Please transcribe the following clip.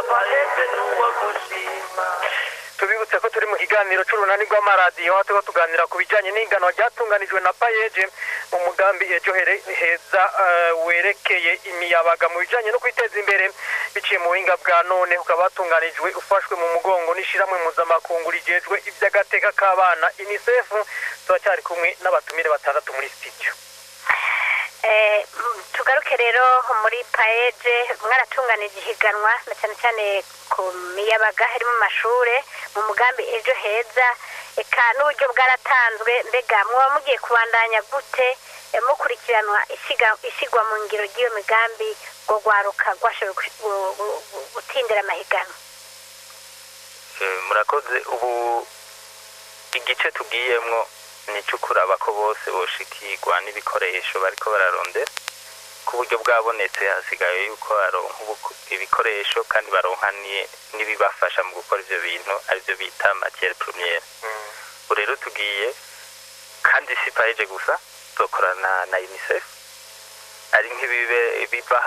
paeje n'uwo gushima tubibutse ko turi mu kiganiro c'urunani rw'amaradiyo aho turiko tuganira ku bijanye n'ingano ryatunganijwe na payeje mu mugambi ejo here- heza eh, werekeye imiyabaga mu bijanye no kwiteza imbere biciye mu buhinga bwa none ukaba watunganijwe ufashwe mu mugongo n'ishirahamwe mpuzamakungu rijejwe ivy'agateka k'abana unicef turacyari kumwe n'abatumire batandatu muri studio Eh, mm, tugaruke rero muri paeje mwaratunganije ihiganwa na cyane cyane ku miyabaga iri mu mashure mu mugambi ejo heza eka n'uburyo bwaratanzwe mbega muba mugiye kubandanya gute eh, mukurikiranwa isiga- isigwa mu ngiro ry'iyo migambi ngo rwaruka rwashoboye gush- gu- gu- gu- gutindira amahiganwa Eh, murakoze ubu igice tugiyemwo ni icyo kuraba ko bose boshikirwa n'ibikoresho bariko bararondera ku buryo bwabonetse hasigaye yuko baronka ubu- ibikoresho kandi baronka ni- n'ibibafasha mu gukora ivyo bintu arivyo bita matiere premiere ubu rero tugiye kandi si paeje gusa tuzokorana na unicef ari nk'ibibe biva